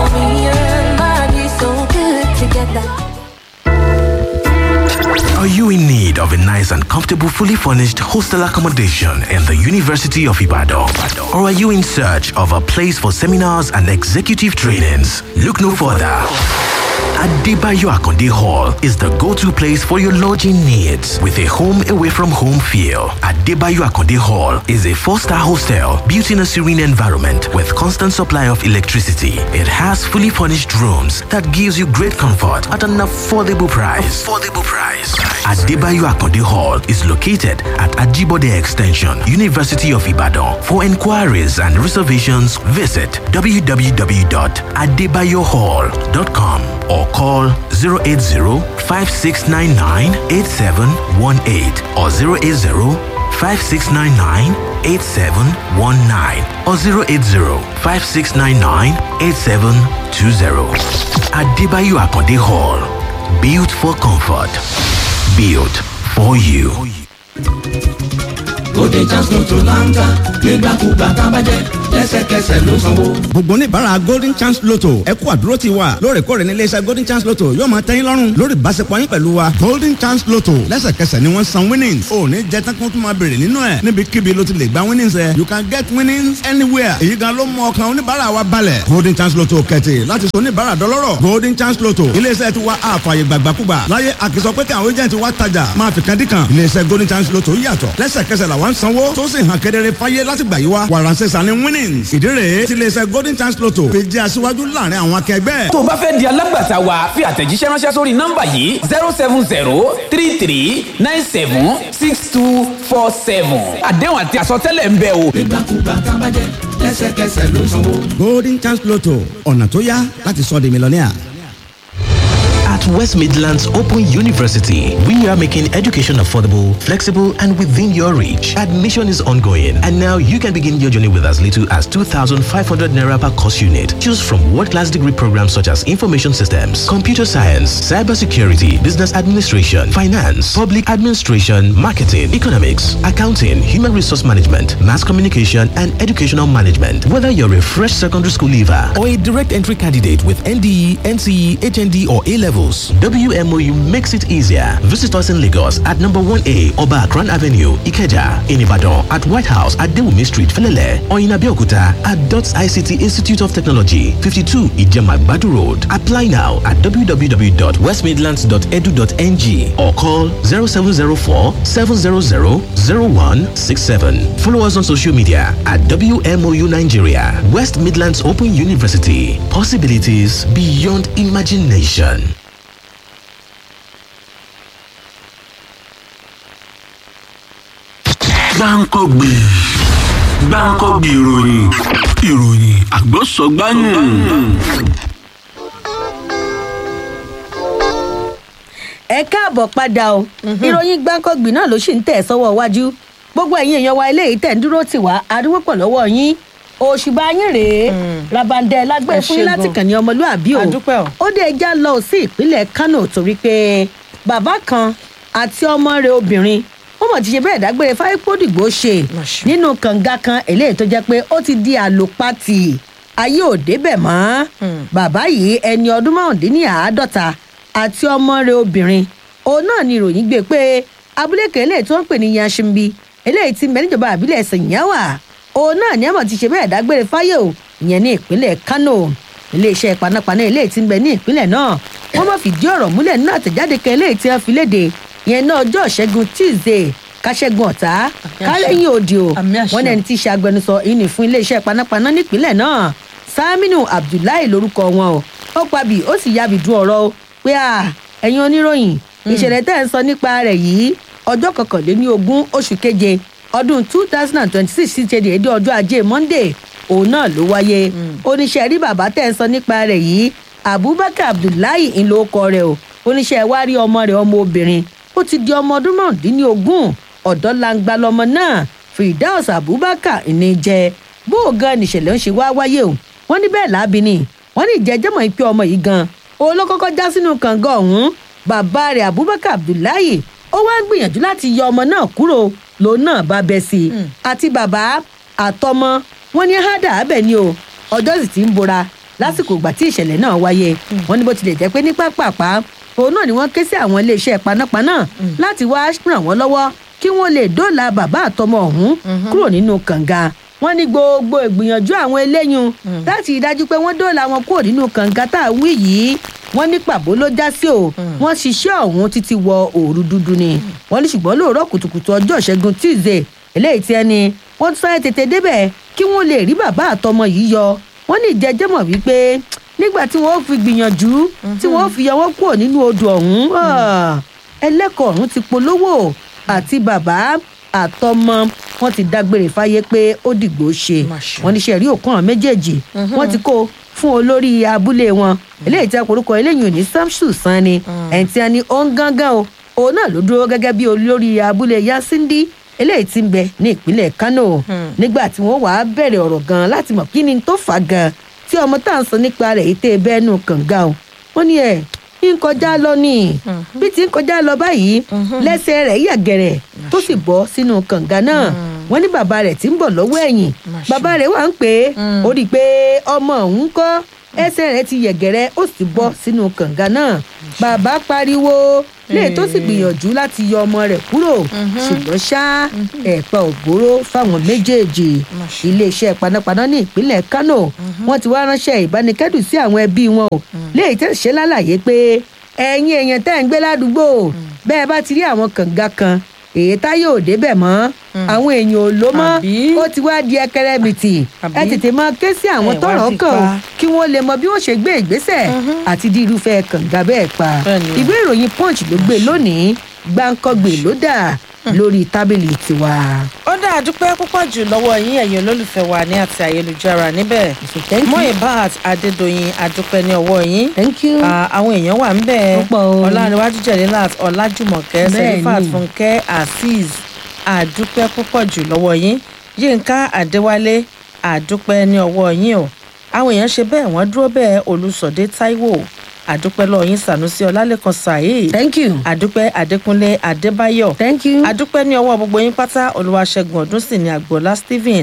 Are you in need of a nice and comfortable, fully furnished hostel accommodation in the University of Ibadan? Or are you in search of a place for seminars and executive trainings? Look no further. Adebayo Akonde Hall is the go-to place for your lodging needs with a home away from home feel. Adebayo Akonde Hall is a four-star hostel built in a serene environment with constant supply of electricity. It has fully furnished rooms that gives you great comfort at an affordable price. Affordable price. Adebayo Akonde Hall is located at Ajibode Extension, University of Ibadan. For inquiries and reservations, visit www.adebayohall.com or call 080-5699-8718 or 080-5699-8719 or 080-5699-8720. Adebayo Akonde Hall. Built for comfort. Built for you. golden chance lotto láńtà nígbàkúgbà tá a bá jẹ lẹ́sẹ̀kẹsẹ̀ ló sanwó. gbogbo oníbàárà golden chance lotto ẹ kú àdúró ti wa lóòrèkóòrè ní iléeṣẹ́ golden chance lotto yóò máa tẹ́yìn lọ́rùn lórí ìbáṣepọ̀ yín pẹ̀lú wa golden chance lotto lẹ́sẹ̀kẹsẹ̀ ni wọ́n san winnings ò ní jẹ́ tán kí wọ́n tún máa béèrè nínú ẹ̀ níbikíbi ló ti lè gba winnings ẹ̀ you can get winnings anywhere èyí gan ló mú ọkàn oníbàárà wa balẹ̀ golden chance lotto kẹ̀tì láti sọ oníbàárà dọlọ́rọ̀ golden chance lotto iléeṣẹ́ ti wa àfààyè gbàgbàkúgbà láyé àkìsọ pé kí àwọn agent wa tajà máa fi kadì kan iléeṣẹ́ golden chance lotto yàtọ̀ lẹ́sẹ̀kẹsẹ̀ làwọn sanwó tó sì hàn kedere fáyé láti gbà yí wa wàràǹsẹ̀ sani winnings ìdí rèé tí iléeṣẹ́ golden chance lotto fi jẹ́ aṣíwájú láàrin àwọn akẹgbẹ́. tó o bá fẹ́ di alágbàtà wa fi àtẹ̀jíṣẹ́ ránṣẹ́ sórí nọ́mbà yìí zero seven zero three three nine seven six two four seven àdéhùn àti àsọtẹ́lẹ̀ ń bẹ o. nígbàkúgbà tá a bá jẹ lẹ́sẹ̀kẹsẹ̀ ló sanwó. golden chance lotto ọ̀nà tó yá láti sọ di mílíọ̀nìà. At West Midlands Open University, we are making education affordable, flexible, and within your reach. Admission is ongoing, and now you can begin your journey with as little as 2,500 naira per course unit. Choose from world-class degree programs such as information systems, computer science, cybersecurity, business administration, finance, public administration, marketing, economics, accounting, human resource management, mass communication, and educational management. Whether you're a fresh secondary school leaver or a direct entry candidate with NDE, NCE, HND, or A levels, WMOU makes it easier. Visit us in Lagos at number 1A Oba Akran Avenue, Ikeja, in Ibadan, at White House at Dewumi Street, Felele, or in Abeokuta at DOTS ICT Institute of Technology, 52 Ijema Badu Road. Apply now at www.westmidlands.edu.ng or call 0704 700 0167. Follow us on social media at WMOU Nigeria, West Midlands Open University. Possibilities beyond imagination. gbáǹkọ́gbè gbáǹkọ́gbè ìròyìn ìròyìn àgbọ̀sọ̀gbáyìn. ẹ káàbọ̀ padà o ìròyìn gbáǹkọ́gbì náà ló sì ń tẹ̀ sọ́wọ́ iwájú gbogbo ẹ̀yin èèyàn wa eléyìí tẹ̀ ń dúró tì wá adúgbò pọ̀ lọ́wọ́ yín òṣùbà yín rèé rabandẹ lágbẹ́ Ẹ fún yín ṣé láti gan. kàn ní ọmọlúàbí o Adúpẹ́ o. ó dé ẹja lọ sí ìpínlẹ̀ kánò torí pé bàbá kan àti ọmọ rẹ̀ obìnrin wọ́n mọ̀ ti ṣe bẹ́ẹ̀ dágbére fáyépódìgbò ṣe nínú kànga kan eléyìí tó jẹ́ pé ó ti di àlòpatì ayé ò débẹ̀ mọ́ bàbá yìí ẹni ọdún márùndínláàádọ́ta àti ọmọ rẹ̀ obìnrin òun náà ni ìròyìn gbé pé abúlé kan eléyìí tó ń pè ní yanṣinbi eléyìí ti mẹ́ níjọba àbílẹ̀ sèyíyáwá òun náà ni àmọ̀ ti ṣe bẹ́ẹ̀ dágbére fáyé o ìyẹn ní ìpínlẹ̀ kánò iléeṣẹ́ panápaná eléyìí ti ń bẹ ní ìpínlẹ̀ náà wọ́n mọ̀ fìdí ọ̀rọ̀ múlẹ̀ nínú àtẹ̀jáde kan eléyìí tí wọ́n fi léde ìyẹn náà ọjọ́ ìṣẹ́gun tuesday káṣẹ́gun ọ̀tá kálẹ́yìn òdì o wọ́n ní ẹni tí í ṣe agbẹnusọ ìní fún iléeṣẹ́ panápaná nípínlẹ̀ náà saminu abdullahi lorúkọ wọn o ó pabì ó sì yábì dún ọ̀rọ̀ o pé à ẹ̀yin oníròyìn ìṣẹ̀lẹ̀ tẹ́ ẹ̀ ń sọ nípa rẹ̀ yìí ọjọ́ kọkànléní ogún oṣù keje ọdún two thousand and twenty-six sí ṣe déédé ọjọ́ ajé monday òun náà ló wáyé oníṣẹ́ rí bàbá tẹ́ ẹ̀ ń sọ nípa rẹ̀ yìí abubakar abdullahi ńlọkọ rẹ̀ o oníṣẹ́ wá rí ọmọ rẹ̀ ọmọ obìnrin ó ti di ọmọ ọdún mọ́ọ̀dínlógún ọ̀dọ́ langba lọmọ náà firdaus abubakar ní jẹ́ bó o gan nìṣẹ̀lẹ̀ ń ṣe wá wáyé o wọ́n ní bẹ́ẹ̀ láabi ni wọ́n ní ìjẹ́jẹ́mọ̀ ìpè ọmọ yìí gan òun ló kọ́kọ́ já sínú kànga ọ̀hún bàbá rẹ̀ abubakar abdullahi ó wá ń gbìyànjú láti yọ ọmọ náà kúrò lòun náà bá bẹ́ sí i àti bàbá àtọmọ wọn ní hádà abẹ ni o ọjọ́ sì ti ń bora lásìkò ìgbà tí ìṣẹ̀lẹ̀ náà wáyé wọn ní bó tilẹ̀ jẹ́ pé ní pápápá òun náà ni wọ́n ké sí àwọn iléeṣẹ́ panápaná láti wá ràn wọ́n lọ́wọ́ kí wọ́n lè dóòlà bàbá àtọmọ ọ̀hún kúrò nínú kànga wọ́n ní gbogbo ìgbìyànjú àwọn eléyìn láti rí i dájú pé wọ́n dóòlà wọn kúrò nínú kànga tá a wí yìí wọ́n ní pàbó ló já sí o wọ́n ṣiṣẹ́ ọ̀hún títí wọ òru dúdú ni wọ́n ní ṣùgbọ́n lóòrọ̀ kùtùkùtù ọjọ́ ìṣẹ́gun tuesday eléyìí tí ẹni wọ́n tún sáré tètè débẹ̀ kí wọ́n lè rí bàbá àtọmọ yìí yọ wọ́n ní ìjẹ́jẹ́mọ̀ wípé nígbà tí wọ́n fi gbìyànjú tí wọ́n fi yọ wọ́n kúrò nínú odò ọ̀hún ah, ẹlẹ́kọ̀ọ́ ọ̀hún ti polówó àti bàbá àtọmọ wọn ti dágbére fáyé pé ó dìgbò ṣe wọn ní sẹ̀rí òkú àwọn méjèèjì wọn ti kó fún olórí abúlé wọn eléyìí tí a korúkọ eléyìí ò ní samsu san ni ẹni tí a ní ó ń gángan o òun náà ló dúró gẹ́gẹ́ bí olórí abúlé yasindi eléyìí tí ń bẹ ní ìpínlẹ̀ kano nígbà tí wọ́n wàá bẹ̀rẹ̀ ọ̀rọ̀ gan láti mọ̀ kí ni tó fà á gan tí ọmọ tá à ń sọ nípa rẹ̀ yìí tẹ́ ẹ bẹ́ẹ̀ nù kànga o wọ́n ní ẹ̀ ń kọjá lọ ní bí ti ń kọjá lọ báyìí lẹ́sẹ̀ rẹ̀ yàgẹ̀rẹ̀ tó sì bọ́ sínú kànga náà wọ́n ní bàbá rẹ̀ tí ń bọ̀ lọ́wọ́ ẹ̀yìn bàbá rẹ̀ wà ń pè é ó rí i pé ọmọ òun kọ́ ẹsẹ̀ rẹ̀ ti yẹ̀gẹ̀rẹ̀ ó sì bọ́ sínú kànga náà bàbá pariwo lè tó sì gbìyànjú láti yọ ọmọ rẹ̀ kúrò ṣùgbọ́n ṣá ẹ̀pà ògbóró fáwọn méjèèjì iléeṣẹ́ panápaná ní ìpínlẹ̀ kánò wọ́n ti wá ránṣẹ́ ìbánikẹ́dùn sí àwọn ẹbí wọn o léyìí tẹ̀ ṣe lálàyé pé ẹ̀yin èèyàn tẹ́ ń gbé ládùúgbò bẹ́ẹ̀ bá ti rí àwọn kànga kan èyí tá yóò débẹ̀ mọ́ àwọn èèyàn ò ló mọ́ ó ti wá di ẹkẹrẹmìtì ẹ tètè máa ké sí àwọn Ẹ wá tọrọ di kàn ó pa. kí wọ́n lè mọ bí wọ́n ṣe gbé ìgbésẹ̀ àti di irúfẹ́ kànga bẹ́ẹ̀ pa Bẹ́ẹ̀ni. ìwé ìròyìn punch ló gbé lónìí gbáǹkọ́gbè ló dà lórí tábìlì tiwa. ó dá àdúpẹ́ púpọ̀ jù lọ́wọ́ yín ẹ̀yin olólùfẹ́ wa ní àti ayélujára níbẹ̀ thank you. Moibat adédọ̀yìn àdúpẹ́ ní ọwọ́ yín thank you. Ah, àwọn èèyàn wà ń bẹ̀ Púpọ̀ o. ọ̀làníwájú jẹ̀lélàt ọ̀làjùmọ̀kẹ́ Bẹ́ẹ̀ni. sẹ́lifat fúnkẹ́ azeez àdúpẹ́ púpọ̀ jù lọ́wọ́ yín yínká adéwálé àdúpẹ́ ní ọwọ́ yín o àwọn èèyàn ṣe bẹ́ẹ̀ wọ́n dúró bẹ́ẹ̀ olùsọ̀dé táíwò àdúpẹ́ lọ́wọ́ yín sànúsí ọlálẹ́kan saheed thank you. àdúpẹ́ adékúnlé adébáyọ̀ thank you. àdúpẹ́ ní ọwọ́ gbogbo yín pátá olúwaṣẹ́gun ọdún sì ní àgbọ̀lá stephen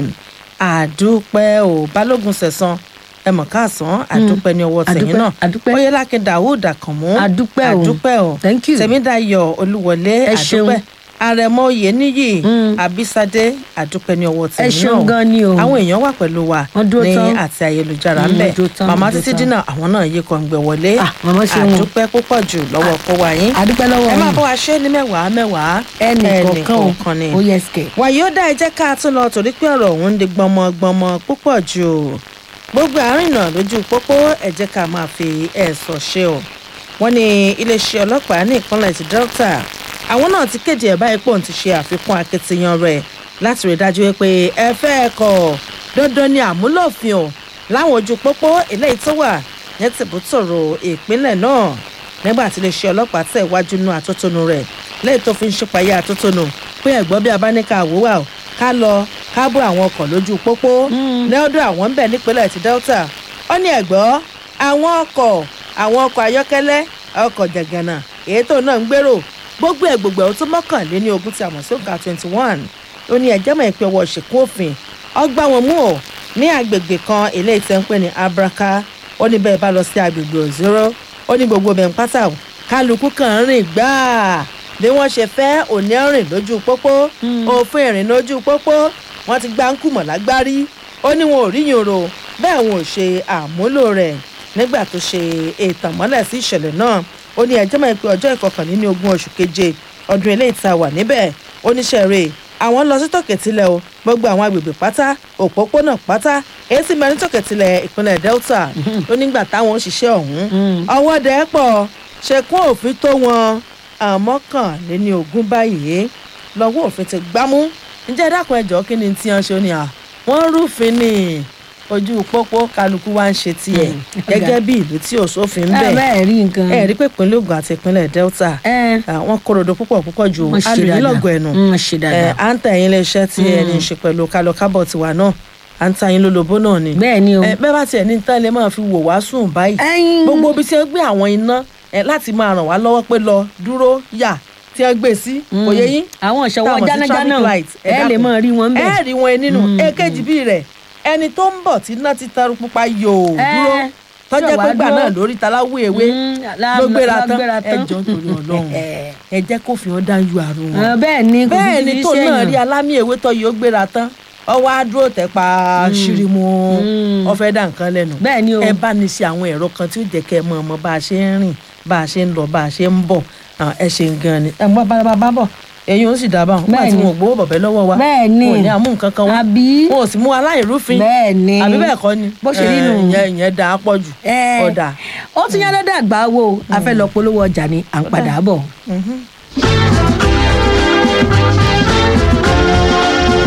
àdúpẹ́ ò balógun sẹ̀sán ẹ mọ̀ káàsán àdúpẹ́ ní ọwọ́ tẹ̀yìn àdúpẹ́, náà àdúpẹ́. oyelake daoud àkànmú Àdúpẹ́ o. àdúpẹ́ o Thank you. tẹ̀mídàyọ̀ olúwọlé Ẹ ṣeun. àdúpẹ́ àrẹ̀mọ oyèníyì àbísádé àdúpẹ́ ní ọwọ́ tẹ̀yìn náà ṣeun gan ni o. àwọn èèyàn wà pẹ̀lú wa Wọ́n dúró ní tán. àti ayélujára Mm, ń bẹ̀ wọ́n dúró tán, màmá wọ́n dúró títí tán. dínà àwọn náà yí kan gbẹ wọlé Ah, màmá ṣeun o. àdúpẹ́ púpọ̀ jù lọ́wọ́ kó wa yín àdúpẹ́ lọ́wọ́ ẹ máa yín. bá wa ṣe é ní mẹ́wàá mẹ́wàá ẹnì kọ̀ọ̀kan kọ̀ọ̀kan ni o ó yẹ sikẹ̀. wàyí ó dá ẹ jẹ́ ká tún lọ torí pé ọ̀rọ̀ òun ń di gbọmọgbọmọ púpọ̀ jù gbogbo àárín náà lójú pópó ẹ jẹ́ ká máa fi ẹ̀sọ̀ ṣe o wọ́n ní iléeṣẹ́ ọlọ́pàá ní ìpínlẹ̀ ti delta àwọn náà ti kéde ẹ̀ báyìí pé òun ti ṣe àfikún akitiyan rẹ̀ láti rí i dájú pé ẹ fẹ́ ẹ kọ̀ dandan ni àmúlòfin o láwọn ojú pópó eléyìí tó wà ní tìbútòrò ìpínlẹ̀ náà nígbà tí iléeṣẹ́ ọlọ́pàá tẹ̀ wájú nú àtótónu rẹ̀ lẹ́yìn tó fi ń ṣípayá àtótónu pé ẹ̀gbọ́n bí abáníkà àwòwà o ká lọ ká bọ́ àwọn ọkọ̀ lójú pópó lọ́dọ̀ àwọn ń bẹ̀ nípínlẹ̀ ti delta ó ní ẹ̀gbọ́n àwọn ọkọ̀ àwọn ọkọ̀ ayọ́kẹ́lẹ́ ọkọ̀ jẹ̀gànà èyí tó náà ń gbèrò gbogbo ẹ̀ gbogbo ẹ̀ ó tó mọ́kànléní ogún tí a mọ̀ sí òǹkà twenty one ó ní ẹ̀jẹ̀ mọ̀ ìpè ọwọ́ ṣìkún òfin ọgbà wọn mú ọ ní agbègbè kan eléyìí tẹ́ ń pè ní abraka ó ní bẹ́ẹ̀ bá lọ sí agbègbè òzúrò ó ní gbogbo bẹ̀ ń pátá o kálukú kan ń rìn gbáà bí wọ́n ṣe fẹ́ òní rìn lójú pópó òfin ìrìn lójú pópó wọ́n ti gbá ń kùmọ̀ lágbárí ó ní wọn ò rí yòrò bẹ́ẹ̀ wọn ò ṣe àmúlò rẹ̀ nígbà tó ṣe ètàn mọ́lẹ̀ sí ìṣẹ̀lẹ̀ náà ó ní ẹjọ́ mọ̀ pé ọjọ́ ìkọkànléní ogún oṣù keje ọdún eléyìí tá a wà níbẹ̀ oníṣẹ́rẹ́ àwọn lọ sí tòkètìlẹ̀ o gbogbo àwọn agbègbè pátá òpópónà pátá èyí sì mẹ́rin tòkètìlẹ̀ ìpínlẹ̀ delta ó nígbà táwọn òṣìṣẹ́ ọ̀hún ọwọ́ dẹ́ pọ̀ ṣekún òfin tó wọn àmọ́kànléní ogún báyìí lọ́wọ́ òfin ti gbámú ǹjẹ́ dákun ẹjọ́ kí ni tí wọ́n ṣe ó ní à wọ́n rúfin ní ojú pópó kálukú wá ń ṣe tiẹ̀ gẹ́gẹ́ bí ìlú tí òṣòfin ń bẹ̀ bẹ́ẹ̀ rí nǹkan. ẹ rí pé ìpínlẹ̀ ogun àti ìpínlẹ̀ delta àwọn korodo púpọ̀ púpọ̀ ju Wọ́n ṣe dáadáa. alùpùpù ẹnu Wọ́n ṣe dáadáa. à ń tà yín léṣẹ́ tí ẹni ń ṣe pẹ̀lú kálọ̀ kábọ̀ tiwa náà à ń tà yín lólobó náà ni. bẹ́ẹ̀ ni o. ẹ bẹ́ẹ̀ bá tiẹ̀ ní tán lè máa fi wò wá sùn báyìí Ẹyin. gbogbo ibi tí wọ́n gbé àwọn iná ẹ láti máa ràn wá lọ́wọ́ pé lọ dúró yà tí wọ́n gbé sí kò yẹ yín. àwọn ìṣọwọ́ táwọn sí jánájánà traffic light, ẹ lè dákun. mọ rí wọn bẹ́ẹ̀. ẹ rí wọn nínú èkejì bíi rẹ̀ ẹni tó ń bọ̀ tí iná ti taru pupa yòó Ẹ, dúró tọ́jẹ́ ṣọ̀wá pé gbà dúró. náà lórí taláwó ewé Mm, lá- ló gbéra lá- tán gbéra ẹ tán. jọ nítorí ọlọ́run ẹ jẹ́ kó fi hàn dájú àrùn wọn Ah, bẹ́ẹ̀ ni kò sí bẹ́ẹ̀ ti ni fi tó náà ṣèyàn. rí alámì ewé tó yóò gbéra tán ọwọ́ á dúró tẹ̀ pa ṣírímù ọfẹ́ dà nǹkan lẹ́nu bẹ́ẹ̀ ni o. ẹ bá ní ṣe àwọn ẹ̀rọ kan tí ó jẹ́ kẹ́ ẹ mọ ọmọ bá a ṣe ń rìn bá a ṣe ń lọ bá a ṣe ń bọ̀ Ah, ẹ ṣe gan ni ẹ mọ bá bá bá bọ̀ ẹ̀yin ó sì dábàá wọn àti Bẹ́ẹ̀ ni. wọn ò gbowó bọ̀bẹ́ lọ́wọ́ wa Bẹ́ẹ̀ ni. wọn ò ní àmú nǹkan kan wá àbí wọn ò sì mú aláìrúfin bẹ́ẹ̀ ni àbí bẹ́ẹ̀ kọ́ ni bó ṣe rí nù. Eh, ìyẹn ìyẹn dáa pọ̀ jù Ẹ, ọ̀dà. ó tún yá lọ́dọ̀ àgbà wo a fẹ́ lọ polówó ọjà ni à ń padà bọ̀.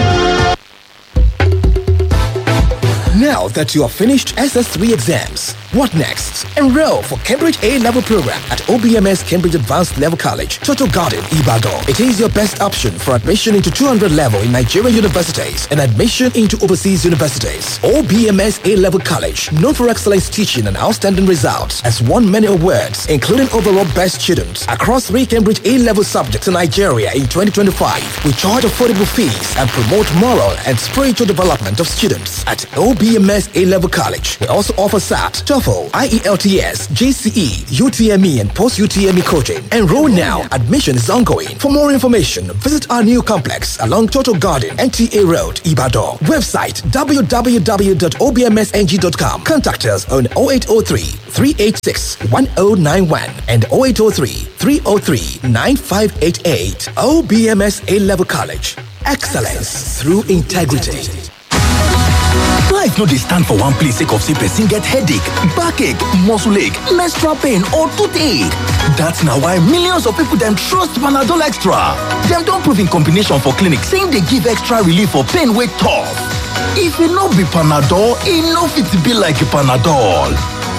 Now that you have finished SS3 exams, What next? Enroll for Cambridge A level program at OBMS Cambridge Advanced Level College, Total Garden, Ibadan. It is your best option for admission into 200 level in Nigerian universities and admission into overseas universities. OBMS A level college, known for excellence teaching and outstanding results, has won many awards, including overall best student across three Cambridge A level subjects in Nigeria in 2025. We charge affordable fees and promote moral and spiritual development of students at OBMS A level college. We also offer SAT, TOEFL, IELTS, GCE, UTME, and post UTME coaching. Enroll now. Admission is ongoing. For more information, visit our new complex along Total Garden, NTA Road, Ibadan. Website www.obmsng.com. Contact us on 0803 386 1091 and 0803 303 9588. OBMS A Level College. Excellence through integrity. Life no dey stand for one place sake of say person get headache, backache, muscle ache, menstrual pain or toothache. That's na why millions of people dem trust Panadol Extra. Dem don prove in combination for clinic say e dey give extra relief for pain wey tough. If e no be Panadol, e no fit be like Panadol.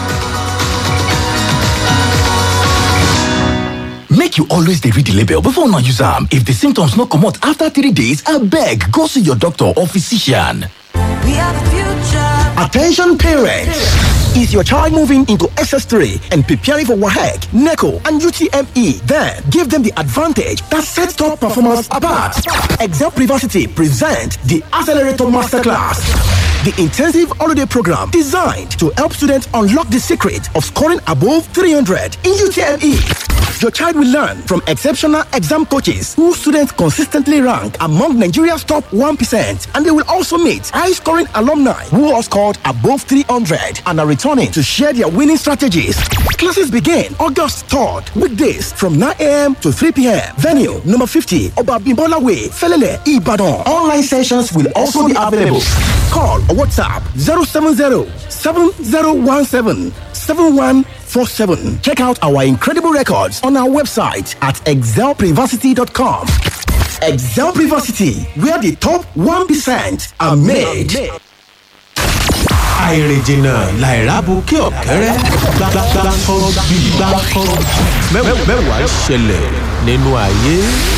Make you always dey read the label before una use am. If the symptoms no comot after three days, abeg go see your doctor or physician. We are the future. Attention parents! Is your child moving into SS3 and preparing for WAHEC, NECO, and UTME? Then give them the advantage that sets top performance apart. Excel Privacy present the Accelerator Masterclass. The intensive holiday program designed to help students unlock the secret of scoring above 300 in UTME. Your child will learn from exceptional exam coaches who students consistently rank among Nigeria's top 1%, and they will also meet high scoring alumni who have scored above 300 and are returning to share their winning strategies. Classes begin August 3rd, weekdays from 9 a.m. to 3 p.m. Venue number 50, Obabimbola Way, Felele, Ibadan. Online sessions will also be available. Call or WhatsApp 070 7017 7147. Check out our incredible records on our website at excelprivacy.com. Excel Privacity, where the top 1% are made. àìrìnjìnà làìrábù kí ọ̀kẹ́rẹ́ gbàgbàgbàkọ́ bí gbàkọ́ mẹ́wàá ṣẹlẹ̀ nínú ayé.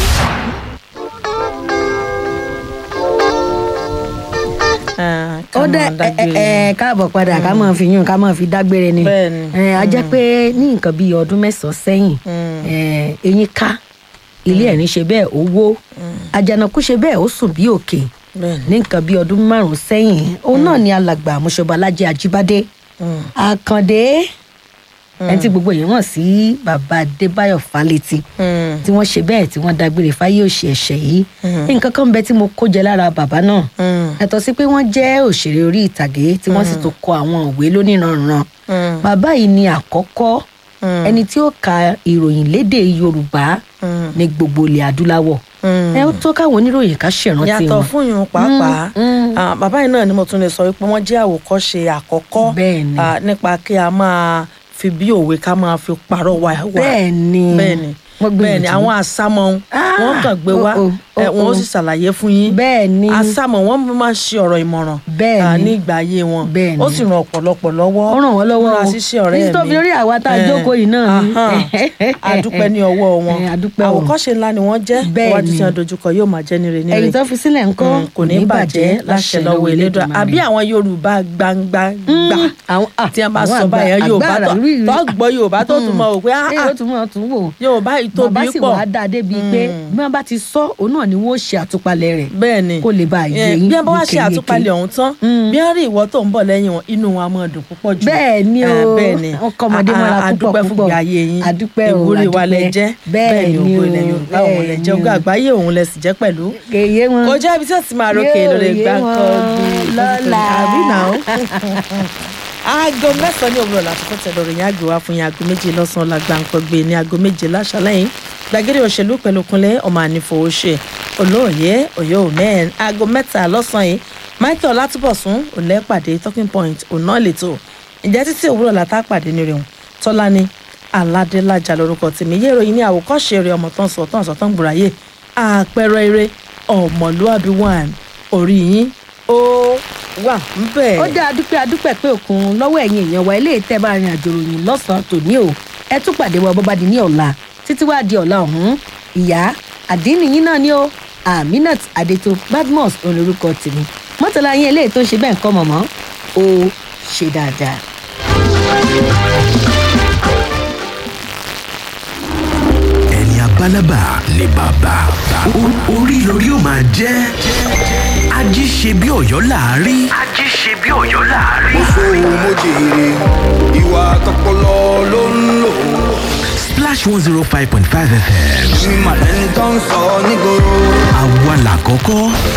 ó dẹ ẹ ẹ káàbọ̀ padà ká máa fi yún ká máa fi dágbére ni ẹ a jẹ́ pé ní nǹkan bíi ọdún mẹ́sàn-án sẹ́yìn ẹ eyín ká ilé ẹ̀rín ṣe bẹ́ẹ̀ ó wó àjànàkú ṣe bẹ́ẹ̀ ó sùn bí òkè ní nǹkan bíi ọdún márùn-ún sẹ́yìn òun náà ni alàgbà àmúṣọba alájẹ ajíbádé àkàndé ẹni tí gbogbo èèyàn mọ̀ sí bàbá adébáyọ̀ fálétí tí wọ́n ṣe bẹ́ẹ̀ tí wọ́n dágbére fáyé òṣì ẹ̀ṣẹ̀ yìí nǹkan kan bẹ tí mo kó jẹ lára bàbá náà yàtọ̀ sí pé wọ́n jẹ́ òṣèré orí ìtàgé tí wọ́n sì tún kọ àwọn òwe lóníranran bàbá yìí ni àkọ́kọ́ ẹni tí ó ka ìròyìn lédè yorùbá ní gbogbo ilẹ̀ adúláwọ̀ ẹ ó tó káwọn oníròyìn ká ṣèrántí wọn. yàtọ̀ fún yun pàápàá ah, bàbá yìí náà ni mo tún lè sọ wípé wọ́n jẹ́ àwòkọ́ṣe àkọ́kọ́ ah, nípa kí a máa fi bí òwe ká máa fi parọ́ wa. wa. Bẹ́ẹ̀ni. bẹ́ẹ̀ni Wọ́n gbìyànjú. bẹ́ẹ̀ni àwọn àsámọ́ wọn kàn gbé wá oh, oh, ẹ, wọn ó oh. sì ṣàlàyé fún yín. bẹ́ẹ̀ni àsámọ́ wọn máa ń ṣe ọ̀rọ̀ ìmọ̀ràn ah, ní ìgbà ayé wọn Bẹ́ẹ̀ni. ó sì ràn ọ̀pọ̀lọpọ̀ lọ́wọ́ ó ràn wọ́n lọ́wọ́ múra o ṣíṣe ọ̀rẹ́ mi títí tó fi lórí àwa tá a Eh, jókòó yìí náà ni. ahán. adúpẹ́ ní ọwọ́ wọn Eh, adúpẹ́ o. àwòkọ́ṣe ńlá ni wọ́n jẹ́ Bẹ́ẹ̀ni. iwájú tí wọ́n dojúkọ yóò máa jẹ́ nire nire ẹ̀yìn tó fi sílẹ̀ ńkọ́ Mm, kò ní bàjẹ́ láṣẹ lọ́wọ́ elédùn àbí àwọn yorùbá gbangba gbà tí wọ́n bá àwọn sọ àgbà- báyẹn yorùbá àgbà tó rí- tó gbọ́ yorùbá tó tún mọ̀ wò pé ah, ẹ ah, yóò tún mọ̀ tún wò yorùbá yìí tóbi bàbá sì pọ̀ wàá dáa débi pé bí wọ́n bá ti sọ òun náà ni wọ́n ó ṣe àtúpalẹ̀ rẹ̀ bẹ́ẹ̀ni kó lè bá a yé Eh, yín bí wọ́n bá wá ṣe yékéyéké. àtúpalẹ̀ ọ̀hún tán bí wọ́n rí ìwọ tó ń bọ̀ lẹ́yìn wọn inú wọn á máa dùn púpọ̀ jù Bẹ́ẹ̀ni o, Eh, bẹ́ẹ̀ni wọ́n kọ́ ọmọdé A- a- mọ́ra púpọ̀ adúpẹ́ fún púpọ̀. ìgbé ayé yín Adúpẹ́ o, ìwúrí wa lẹ adúpẹ́. jẹ́ Bẹ́ẹ̀ni ògo o, ilẹ̀ yorùbá òun lẹ jẹ́ bẹ́ẹ̀ni ògo o. àgbáyé òun lẹ sì jẹ́ pẹ̀lú kèye wọn kò jẹ́ ibi tí ó ti máa rókè Yóò lórí yé gbáǹkọ́ wọn lọ́la. àbí náà aago mẹ́sàn-án ní òwúrọ̀ láti fọ́ tẹ̀lé òròyìn àgbè wá fún yín aago méje lọ́sàn-án la gbáǹkọ́ gbé ní aago méje láṣálẹ́yìn gbàgede òṣèlú pẹ̀lú kúnlẹ̀ ọmọ ànífowóṣe olóòye òye òmẹ́ẹ̀n aago mẹ́ta lọ́sàn-án yìí michael látúbọ̀sún òlẹ́ pàdé talking point òná lẹ́tọ̀ ìjẹ́ títí òwúrọ̀ látà pàdé ní rẹ̀ tọ́lání aládélájà lórúkọ tèmi yé ìròyìn ní àwòkọ́ṣe rẹ̀ ọmọ tán sọ tán sọ tán gbùráyè àpẹẹrẹ eré ọmọlúàbí one orí yín ó wà ń bẹ̀. ó dá adúpẹ́ adúpẹ́ pé òkun lọ́wọ́ ẹ̀yin èèyàn wa ilé ìtẹ́ bá rin àjò ròyìn lọ́sàn-án tòní o ẹ tún pàdé wa bọ́bá di ní ọ̀la títí wá di ọ̀la ọ̀hún ìyá àdínníyín náà ni ó aminat adeto badmus olórúkọ tèmi mọ́tàlá yín eléyìí tó ń ṣe bẹ́ẹ̀ ń kọ́ mọ̀mọ́ ó ṣe dáadáa. ẹni abálábà ni bàbá O- orí lórí ó máa jẹ́ ají ṣe bí ọ̀yọ́ láàárí. ají ṣe bí ọ̀yọ́ láàárí. mo jèrè ìwà tọpọlọ ló ń lò. splash one zero five point five fm. ní màlẹ́ni tó ń sọ nígboro. àwa làkọ́kọ́